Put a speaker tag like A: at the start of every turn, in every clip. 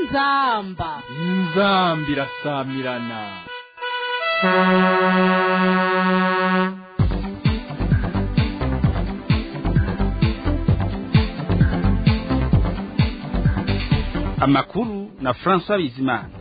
A: inzamba
B: inzambi irasamirana
C: amakuru na François Bizimana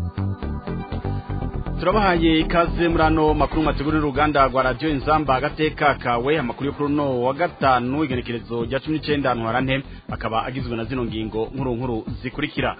C: turabahaye ikaze muri ano makuru mategurira uruganda rwa radio inzamba agateka kawe amakuru yo kuri no wa gatanu igenekerezo rya 19 ntwarante akaba agizwe na zino ngingo nkuru nkuru zikurikira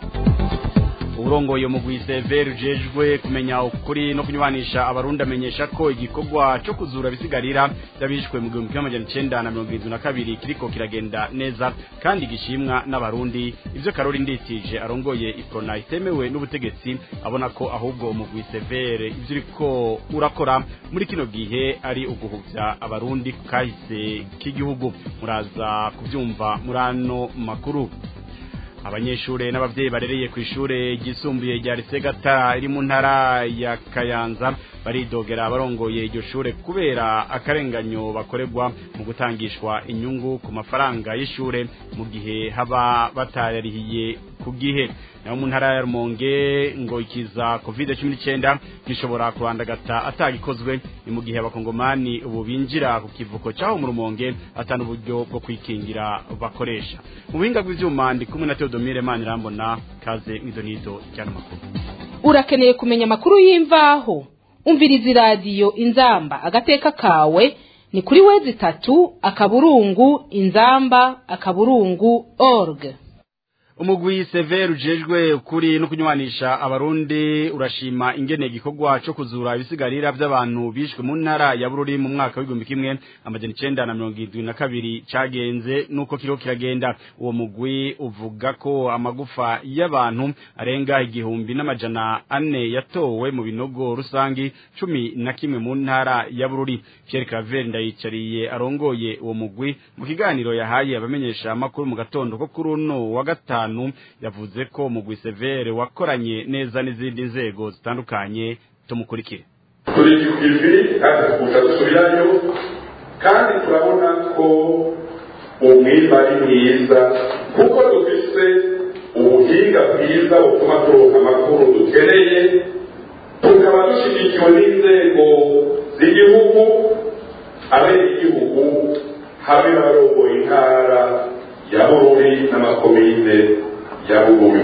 C: uburongoye mugwi severe ujejwe kumenya ukuri no kunywanisha abarundi amenyesha ko igikorwa cyo kuzura bisigarira byabishwe mu gihumbi kimwe amajana icenda na mirongo irindwi na kabiri kiriko kiragenda neza kandi gishimwa n'abarundi ivyo karori nditije arongoye iprona itemewe n'ubutegetsi abona ko ahubwo umugwi severe ivyo uriko urakora muri kino gihe ari uguhuvya abarundi ku kahise k'igihugu muraza kuvyumva muri ano makuru abanyeshure n'abavyeyi barereye ku ishure ryisumbuye rya Risegata iri mu ntara ya Kayanza baridogera abarongoye iryo shure kubera akarenganyo bakorerwa mu gutangishwa inyungu ku mafaranga y'ishure mu gihe haba batarihiye ku gihe naho mu ntara ya Rumonge ngo ikiza covid 19 gishobora kurandagata atagikozwe ni mu gihe abakongomani ubu binjira ku kivuko cyaho mu Rumonge atana uburyo bwo kwikingira bakoresha mu buhinga bw'ivyuma ndi kumwe na Theodomire Manirambona kaze mwidonido cyane makuru
A: urakeneye kumenya amakuru y'imvaho umviriza iradiyo inzamba agateka kawe ni kuri wezi itatu akaburungu inzamba akaburungu org
C: umugwi severe ujejwe ukuri no kunywanisha abarundi urashima ingene igikorwa cyo kuzura ibisigarira by'abantu bishwe mu ntara ya bururi mu mwaka w'igihumbi kimwe amajana icenda na mirongo irindwi na kabiri cagenze nuko kiriho kiragenda uwo mugwi uvuga ko amagufa y'abantu arenga igihumbi n'amajana ane yatowe mu binogo rusangi cumi na kimwe mu ntara ya bururi Pierre Claver ndayicariye arongoye uwo mugwi mu kiganiro yahaye abamenyesha amakuru mu gatondo ko kuri uno wa gatanu gatanu yavuze ko mugwi severe wakoranye neza n'izindi nzego zitandukanye tumukurikire
D: turi ku ivi kandi tukuja dusubirayo kandi turabona ko umwimba ari mwiza kuko dufise ubuhinga bwiza butuma turonka amakuru dukeneye tukaba dushigikiwe n'inzego z'igihugu abenegihugu hamwe n'abarongoye intara ya bururi n'amakomine ya bururi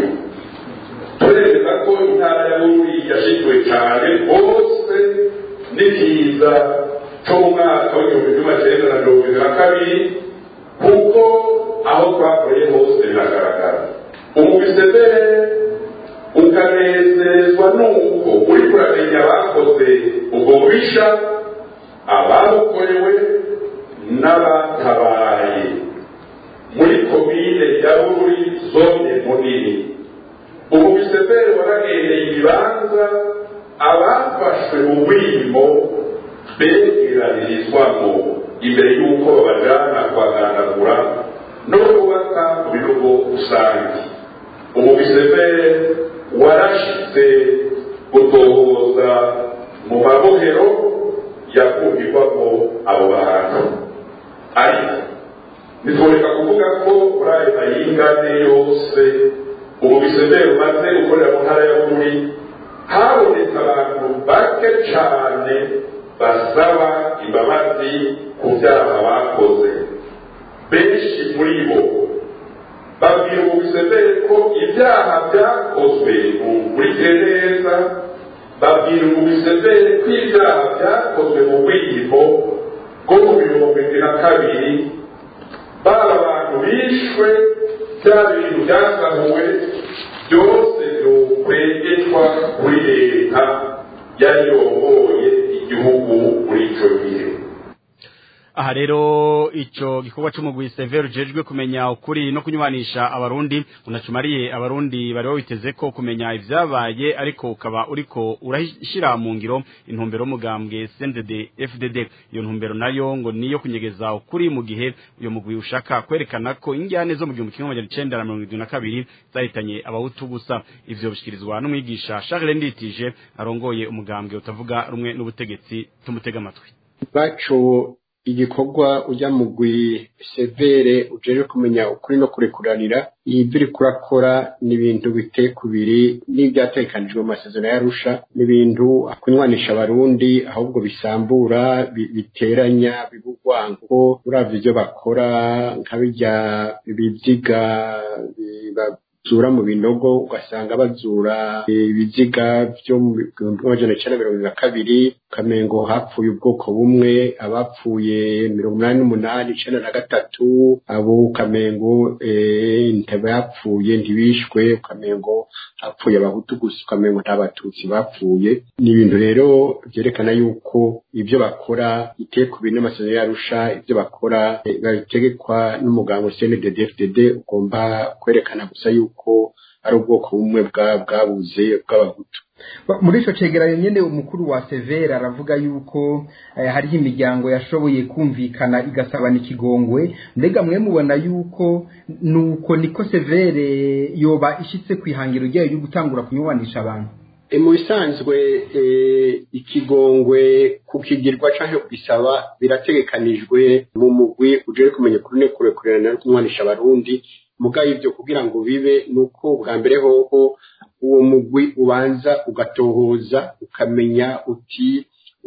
D: turemeza ko intara ya bururi yashikiwe cyane hose n'ikiza cyo mu mwaka w'igihumbi kimwe cyenda na mirongo ibiri na kabiri kuko aho twakoreye hose biragaragara umubisebere ukanezezwa n'uko uri kuramenya abakoze ubwo bubisha ababukorewe n'abatabaye muri komine ya bururi zone munini ubu bisebere waragendeye ibibanza abafashwe mu bwimo begeranirizwamo imbere y'uko babajana kubaganagura no kubaka mu bihugu rusange ubu bisebere warashitse gutohoza mu mabohero yakundirwamo abo bantu ariko bitwereka kuvuga ko muri ayo mayingane yose ubu bisebeye umaze gukorera mu ntara ya buri habonetse abantu bake cyane basaba imbabazi ku byaha bakoze benshi muri bo babwira ubu bisebeye ko ibyaha byakozwe mumurike neza babwira ubu bisebeye ko ibyaha byakozwe mu bwiyimo bwo mu mirongo ibiri na kabiri baba abantu bishwe bya bintu byasahuwe byose byokwegeshwa kuri leta yari yongoye igihugu muri icyo gihe
C: aha rero ico gikorwa c'umugwi severe ujejwe kumenya ukuri no kunywanisha abarundi unacumariye abarundi bari bawiteze ko kumenya ivyabaye ariko ukaba uriko urashira mu ngiro intumbero y'umugambwe CNDD FDD iyo ntumbero nayo ngo niyo kunyegeza ukuri mu gihe uyo mugwi ushaka kwerekana ko injyane zo mu gihumbi kimwe amajana icenda na mirongo irindwi na kabiri zahitanye abahutu gusa ivyo bishikirizwa n'umwigisha Charles Nditije arongoye umugambwe utavuga rumwe n'ubutegetsi tumutega amatwi
E: baco igikorwa ujya mugwi severe ujeje kumenya ukuri no kurekuranira ibyo uri kurakora ni ibintu biteye kubiri n'ibyatekanijwe mu masezerano y'arusha ni ibintu kunywanisha abarundi ahubwo bisambura biteranya bibugwango uravye ibyo bakora nka bijya biziga bazura mu binogo ugasanga bazura ibiziga byo mu bihumbi amajana icyenda mirongo na kabiri ukamengo hapfuye ubwoko bumwe abapfuye mirongo inani n'umunani icyenda na gatatu abo ukamengo ntibapfuye ntibishwe ukamengo hapfuye abahutu gusa ukamengo nta batutsi bapfuye ni ibintu rero byerekana yuko ibyo bakora biteye ku bintu n'amasezerano yarusha ibyo bakora babitegekwa n'umuganga cndddfdd ugomba kwerekana gusa yuko ari ubwoko bumwe bwabuze bw'abahutu
F: muri icyo cegeranyo nyine umukuru wa severe aravuga yuko hariho imiryango yashoboye kumvikana igasabana ikigongwe mbega mwe mubona yuko nuko niko severe yoba ishyitse ku ihangiro ryayo ryo gutangura kunyubanisha abantu
E: mu bisanzwe ikigongwe kukigirwa cyangwa kugisaba birategekanijwe mu mugwi ujye kumenya kuri ne kurekurana no kunywanisha abarundi mugaye ibyo kugira ngo bibe ni uko bwa mbere hoho uwo mugwi ubanza ugatohoza ukamenya uti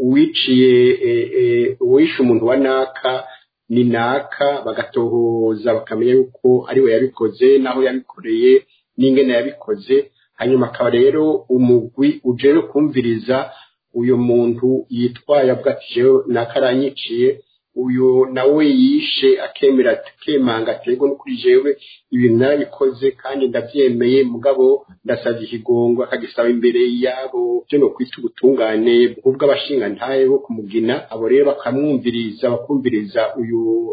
E: uwiciye uwishe umuntu wa naka ni naka bagatohoza bakamenya yuko ari we yabikoze n'aho yabikoreye n'ingene yabikoze hanyuma akaba rero umugwi ujere kumviriza uyu muntu yitwaye avuga ati jewe nakaranyiciye uyu nawe yishe akemera akemanga aterwa no kuri jewe ibintu narabikoze kandi ndabyemeye mugabo ndasabye ikigongo akagisaba imbere yabo byo no kwita ubutungane bw'abashingantahe bo kumugina abo rero bakamwumviriza bakumviriza uyu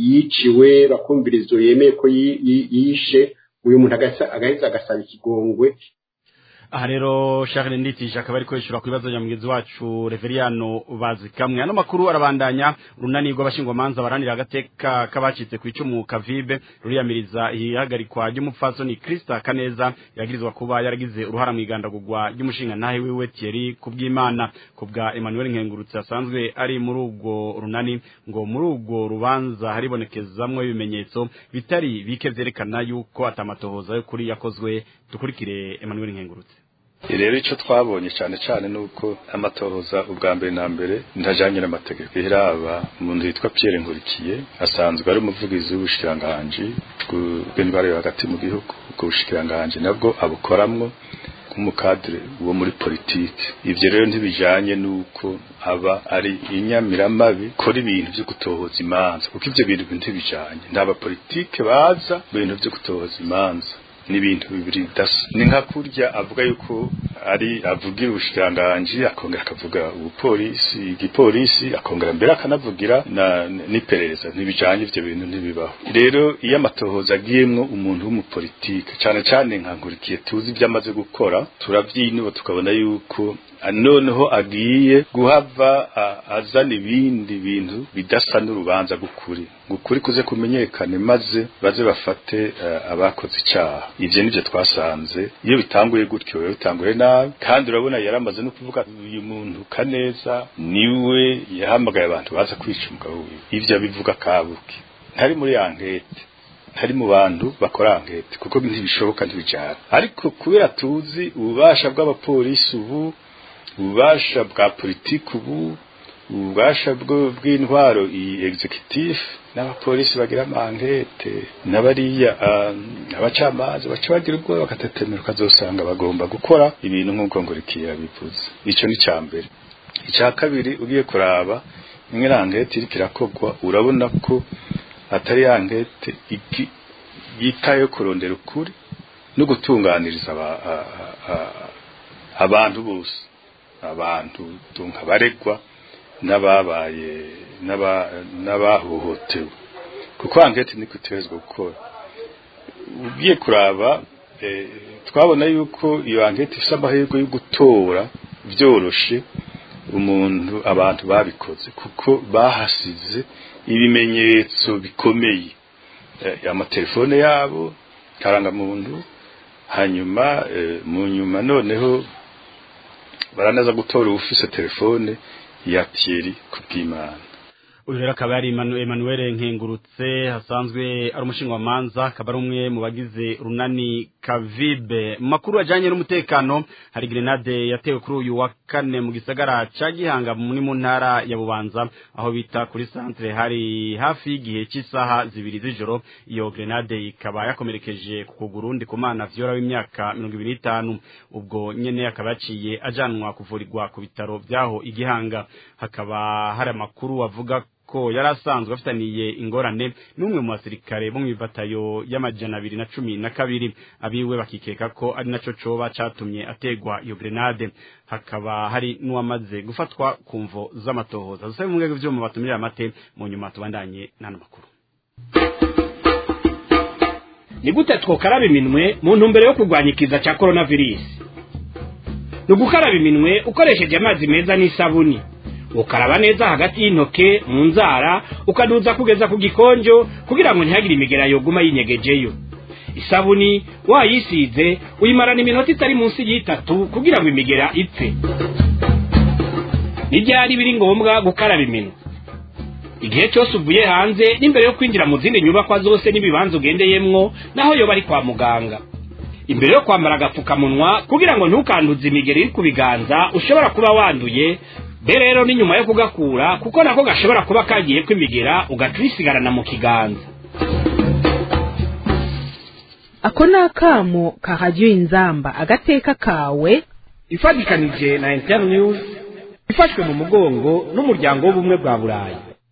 E: yiciwe bakumviriza uyu yemeye ko yishe uyu muntu agaheza agasaba ikigongwe
C: aha rero Charles Nditije akaba ari kwishura ku bibazo bya mugenzi wacu Reveriano bazikamwe ano makuru arabandanya runani rw'abashingwamanza baranira agateka kabacitse ku icumu kavibe ruriyamiriza ihagarikwa ry'umupfasoni Krista Kaneza yagirizwa kuba yaragize uruhara mu igandagurwa ry'umushinga ntahe wiwe Thierry kubw'Imana kubwa Emmanuel Nkengurutse asanzwe ari muri ubwo runani ngo muri ubwo rubanza haribonekezamwe ibimenyetso bitari bike vyerekana yuko atamatohoza yo kuri yakozwe dukurikire Emmanuel Nkengurutse
G: rero icyo twabonye cyane cyane ni uko amatohoza ubwa mbere na mbere ntajyanye n'amategeko iraba umuntu witwa Pierre Nkurikiye asanzwe ari umuvugizi w'ubushikiranganji bw'indwara yo hagati mu gihugu ubwo bushikiranganji nabwo abukoramwo nk'umukadire wo muri politiki ibyo rero ntibijyanye n'uko aba ari inyamiramabi kora ibintu byo gutohoza imanza kuko ibyo bintu ntibijyanye nta bapolitike baza mu bintu byo gutohoza imanza n'ibintu bibiri bidasa ni nka kurya avuga yuko ari avugira ubushikiranganji akongera akavuga ubupolisi igipolisi akongera mbere akanavugira na n'iperereza ntibijanye ivyo bintu ntibibaho rero iyo amatohoza agiyemwo umuntu w'umupolitike cane cane nka nkurikiye tuzi ibyo amaze gukora turavyinuba tukabona yuko noneho agiye guhava azana ibindi bintu bidasa n'urubanza gukuri gukuri kuze kumenyekane maze baze bafate abakoze icyaha ivyo nivyo twasanze iyo bitanguye gutyo biba bitanguye nabi kandi urabona yaramaze no kuvuga uyu muntu kaneza niwe yahamagaye abantu baza kwica umugabo wiwe ivyo abivuga kabuki ntari muri ankete ntari mu bantu bakora ankete kuko ntibishoboka ntibijana ariko kubera tuzi ububasha bw'abapolisi ubu ububasha bwa politiki ubu ububasha bw'intwaro iyi executive n'abapolisi bagira amankete n'abariya abacamanza baca bagira ubwoba bagatetemera ukazosanga bagomba gukora ibintu nk'uko ngurikiye bivuze icyo ni icya mbere icya kabiri ugiye kuraba imwe ankete iriko irakogwa urabona ko atari ya nkete yitaye kurondera ukuri no gutunganiriza abantu bose abantu tunka baregwa n'ababaye n'abahohotewe kuko ankete niko iterezwa gukora ugiye kuraba twabona yuko iyo ankete ifite amahirwe yo gutora byoroshe umuntu abantu babikoze kuko bahasize ibimenyetso bikomeye amatelefone yabo karangamuntu hanyuma mu nyuma noneho baranaza gutora ufise telefone ya Thierry kubw'Imana
C: uyu rero akaba yari Emmanuel Nkengurutse hasanzwe ari umushingamanza akaba ari umwe mu bagize runani Kavibe makuru ajanye n'umutekano hari grenade yatewe kuri uyu wa kane mu gisagara ca Gihanga muri mu ntara ya Bubanza aho bita kuri centre hari hafi y'igihe cy'isaha zibiri z'ijoro iyo grenade ikaba yakomerekeje ku kuguru ndi kumana vyora w'imyaka 25 ubwo nyene akaba yaciye ajanwa kuvurirwa ku bitaro vyaho igihanga hakaba hari amakuru avuga ko yari asanzwe afitaniye ingorane n'umwe mu basirikare bo mu batayo y'amajana abiri na cumi na kabiri abiwe bakikeka ko ari naco coba catumye ategwa iyo grenade hakaba hari n'uwamaze gufatwa ku mvo z'amatohoza dusabe mu rwego vyuma batumirira amate mu nyuma tubandanye n'ano makuru
H: ni gute twokaraba iminwe mu ntumbero yo kurwanya ikiza cya coronavirus ni ugukaraba iminwe ukoresheje amazi meza n'isabuni ukaraba neza hagati y'intoke mu nzara ukaduza kugeza ku gikonjo kugira ngo ntihagire imigera yoguma yinyegejeyo isabuni wayisize uyimarana iminota itari munsi y'itatu kugira ngo imigera ipfe n'ibyari biri ngombwa gukaraba iminwe igihe cyose uvuye hanze n'imbere yo kwinjira mu zindi nyubakwa zose n'ibibanza ugendeyemwo naho yoba ari kwa muganga imbere yo kwambara agapfukamunwa kugira ngo ntukanduze imigeri iri ku biganza ushobora kuba wanduye be rero ni nyuma yo kugakura kuko nako gashobora kuba kagiye kwimigera ugaca uyisigarana mu kiganza
A: ako ni akamo ka radiyo inzamba agateka kawe
H: ifatikanije na internews ifashwe mu mugongo n'umuryango w'ubumwe bwa burayi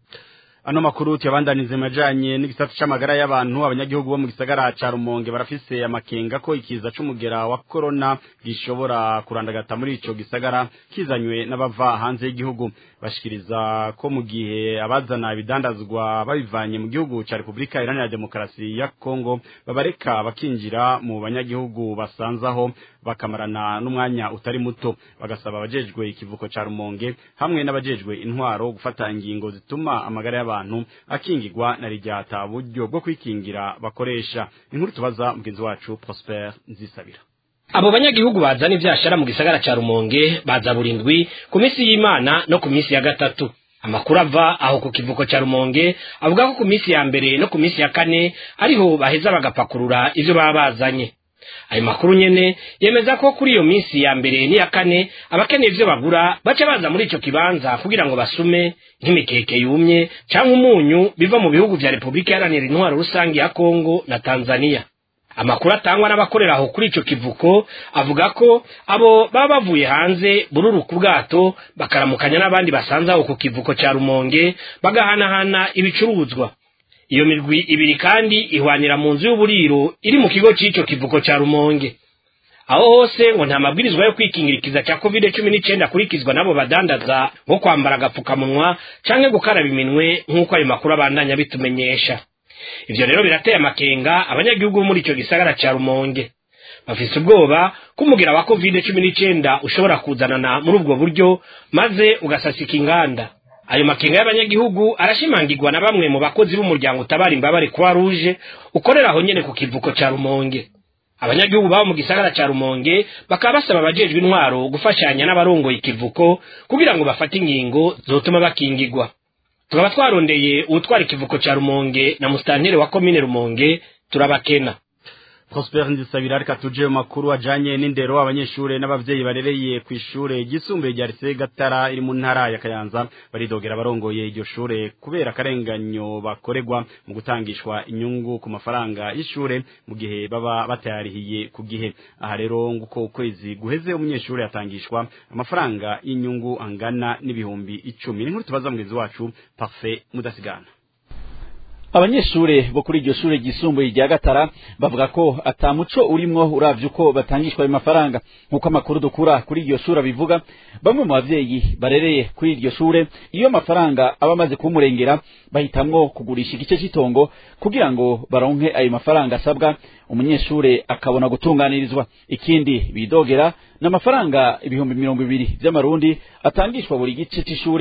C: ano makuru tuyabandanize majanye n'igisata c'amagara y'abantu abanyagihugu bo mu gisagara ca Rumonge barafise amakenga ko ikiza c'umugera wa corona gishobora kurandagata muri ico gisagara kizanywe n'abava hanze y'igihugu bashikiriza ko mu gihe abazana ibidandazwa babivanye mu gihugu ca Republika Iharanira Demokarasi ya Kongo babareka bakinjira mu banyagihugu basanzaho bakamarana n'umwanya utari muto bagasaba abajejwe ikivuko ca Rumonge hamwe n'abajejwe intwaro gufata ingingo zituma amagara y'abantu akingirwa na rijyata buryo bwo kwikingira bakoresha inkuru tubaza mugenzi wacu Prosper Nzisabira
H: abo banyagihugu bazana ivyashara mu gisagara ca Rumonge baza burindwi ku misi y'Imana no ku misi ya gatatu amakuru ava aho ku kivuko ca Rumonge avuga ko ku misi ya mbere no ku misi ya kane ariho baheza bagapakurura ivyo baba bazanye ayo makuru nyene yemeza ko kuri iyo minsi ya mbere n'iya kane abakeneye ivyo bagura baca baza muri ico kibanza kugira ngo basume nk'imikeke yumye canke umunyu biva mu bihugu vya Republika Iharanira Intwaro Rusangi ya Kongo na Tanzania amakuru atangwa n'abakorera aho kuri ico kivuko avuga ko abo baba bavuye hanze bururu ku bwato bakaramukanya n'abandi basanze aho ku kivuko ca Rumonge bagahanahana ibicuruzwa iyo mirwi ibiri kandi ihwanira mu nzu y'uburiro iri mu kigo c'ico kivuko ca Rumonge aho hose ngo nta mabwirizwa yo kwikingira ikiza cya covid cumi n'icyenda akurikizwa n'abo badandaza nko kwambara agapfukamunwa canke gukaraba iminwe nk'uko ayo makuru abandanya bitumenyesha ivyo rero birateye amakenga abanyagihugu bo muri ico gisagara ca Rumonge bafise ubwoba ko umugira wa covid cumi n'icyenda ushobora kuzanana muri ubwo buryo maze ugasasika inganda ayo makenga y'abanyagihugu arashimangirwa na bamwe mu bakozi b'umuryango utabara imbabare kwa ruje ukorera aho nyene ku kivuko ca Rumonge abanyagihugu babo mu gisagara ca Rumonge bakaba basaba abajejwe intwaro gufashanya n'abarongoye ikivuko kugira ngo bafate ingingo zotuma bakingirwa tukaba twarondeye uwutwara ikivuko ca Rumonge na mustantere wa komine Rumonge turabakena
C: Prosper Nzisabira reka tuje mu makuru ajanye n'indero abanyeshure n'abavyeyi barereye ku ishure gisumbuye rya Lycée Gatara iri mu ntara ya Kayanza baridogera barongoye iryo shure kubera akarenganyo bakoregwa mu gutangishwa inyungu ku mafaranga y'ishure mu gihe baba batayarihiye ku gihe aha rero nguko ukwezi guheze umunyeshure yatangishwa amafaranga y'inyungu angana n'ibihumbi icumi n'inkuru tubaza mugenzi wacu Parfait Mudasigana
I: abanyeshure bo kuri iryo shure ryisumbuye rya gatara bavuga ko ata muco urimwo uravye uko batangishwa ayo mafaranga nk'uko amakuru dukura kuri iryo shure abivuga bamwe mu bavyeyi barereye kuri iryo shure iyo amafaranga aba amaze kumurengera bahitamwo kugurisha igice cy'itongo kugira ngo baronke ayo mafaranga asabwa umunyeshure akabona gutunganirizwa ikindi bidogera n'amafaranga ibihumbi mirongo ibiri vy'amarundi atangishwa buri gice c'ishure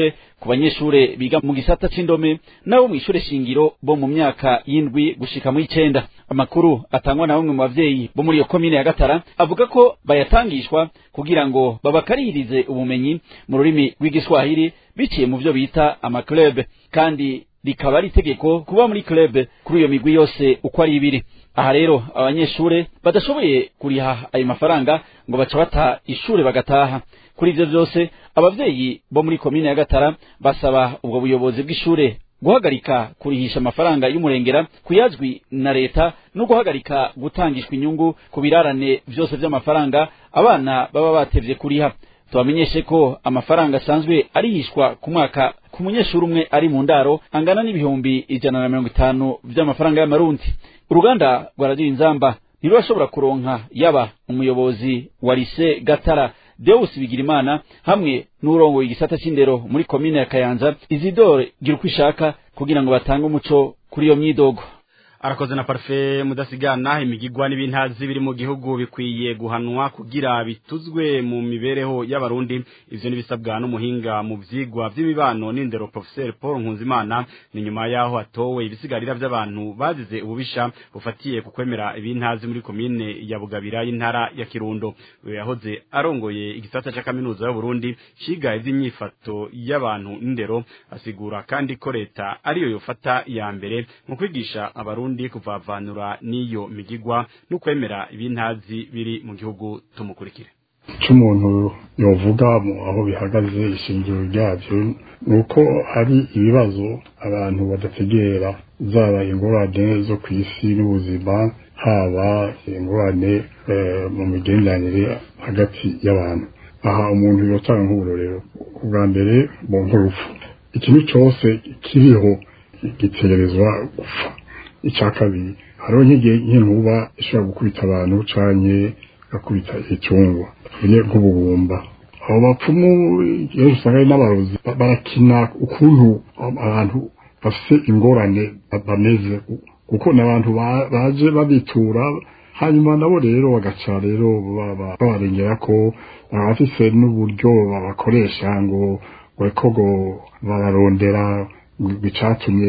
I: ku banyeshure biga mu gisata c'indome nabo mw'ishure shingiro bo mu myaka y'indwi gushika mu icenda amakuru atangwa na bamwe mu bavyeyi bo muri iyo komine ya gatara avuga ko bayatangishwa kugira ngo babakaririze ubumenyi mu rurimi rw'igiswahili biciye mu vyo bita amaclub kandi rikaba ari itegeko kuba muri club kuri iyo migwi yose uko ari ibiri aha rero abanyeshure badashoboye kuriha ayo mafaranga ngo baca bata ishure bagataha kuri ivyo vyose abavyeyi bo muri komine ya gatara basaba ubwo buyobozi bw'ishure guhagarika kurihisha amafaranga y'umurengera kuyazwi na leta no guhagarika gutangishwa inyungu ku birarane vyose vy'amafaranga abana baba batevye kuriha tubamenyeshe ko amafaranga asanzwe arihishwa ku mwaka ku munyeshuri umwe ari mu ndaro angana n'ibihumbi ijana na mirongo itanu vy'amafaranga y'amarundi uruganda rwa radiyo inzamba ntirurashobora kuronka yaba umuyobozi wa lise gatara Deus Bigirimana hamwe n'urongoye igisata c'indero muri komine ya Kayanza Isidore gira uko ishaka kugira ngo batange umuco kuri iyo myidogo
C: arakoze na parfe mudasigana imigigwa n'ibintazi biri mu gihugu bikwiye guhanwa kugira bituzwe mu mibereho y'abarundi ivyo nibisabwa n'umuhinga mu vyigwa vy'imibano n'indero professeur Paul Nkunzimana ni nyuma yaho atowe ibisigarira vy'abantu bazize ububisha bufatiye ku kwemera ibintazi muri komine ya Bugabira y'intara ya Kirundo uyo yahoze arongoye igisata ca kaminuza y'u Burundi ciga ivy'imyifato y'abantu n'indero asigura kandi ko leta ariyo yofata ya mbere mu kwigisha abarundi Burundi kuvavanura n'iyo migigwa no kwemera ibintazi biri mu gihugu tumukurikire
J: cy'umuntu yovuga aho bihagaze ishingiro ryabyo ni uko hari ibibazo abantu badategera zaba ingorane zo ku isi n'ubuzima haba ingorane mu migenderanire hagati y'abantu aha umuntu yotanga nk'uburorero ubwa mbere mu nk'urupfu ikintu cyose kiriho gitegerezwa gupfa icya kabiri hariho nk'igihe nk'inkuba ishobora gukubita abantu canke gakubita icungwa tuvuge nk'ubugumba abo bapfumu iyo usanga ari n'abarozi barakina ukuntu abantu bafite ingorane bameze kuko ni abantu baje babitura hanyuma nabo rero bagaca rero babarengera ko baba bafise n'uburyo babakoresha ngo ngo ngo bararondera bicatumye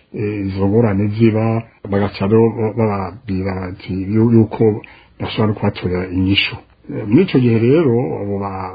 J: izo ngorane ziba bagaca rero bababwira bati yuko bashobora kubatorera inyishu muri icyo gihe rero abo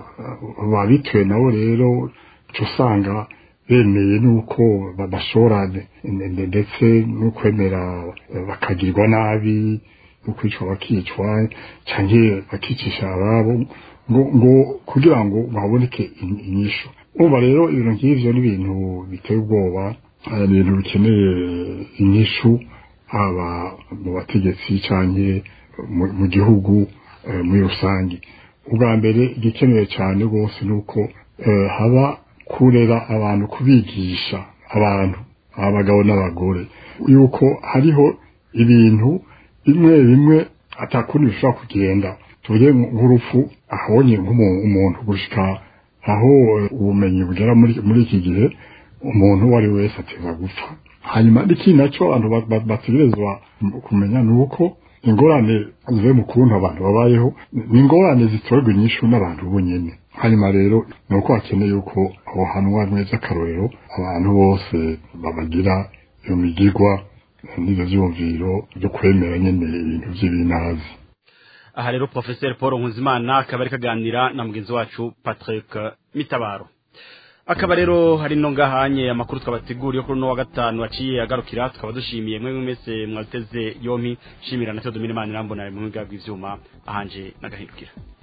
J: babituye nabo rero uca usanga bemeye n'uko badashobora ndetse no kwemera bakagirwa nabi no kwicwa bakicwa cyangwa bakicisha ababo ngo kugira ngo haboneke inyishu uba rero ibintu nk'ibyo ni ibintu biteye ubwoba ibintu bikeneye inyishu haba mu bategetsi cyane mu gihugu muri rusange ubwa mbere igikenewe cyane rwose ni uko haba kurera abantu kubigisha abantu abagabo n'abagore yuko hariho ibintu bimwe bimwe atakundi bishobora kugenda tuvuge nk'urupfu ahabonye nk'umuntu gushyika aho ubumenyi bugera muri iki gihe umuntu uwo ari we wese ateza gupfa hanyuma n'ikindi nacyo abantu bategerezwa kumenya ni uko ingorane zivuye mu kuntu abantu babayeho ni ingorane zitorerwa inyishu n'abantu bonyine hanyuma rero ni uko hakeneye yuko aho hanwa neza akarorero abantu bose babagira iyo migigwa n'ibyo byumviro byo kwemera nyine ibintu by'ibinazi
C: aha rero professeur paul nkuzimana akaba ari kaganira na mugenzi wacu patrick mitabaro akaba rero hari no ngahanye amakuru twabateguriye kuri no wa gatanu aciye agarukira tukaba dushimiye mwe mwese mwateze yompi shimira na Theodomire Manirambona mu bw'ivyuma ahanje nagahindukira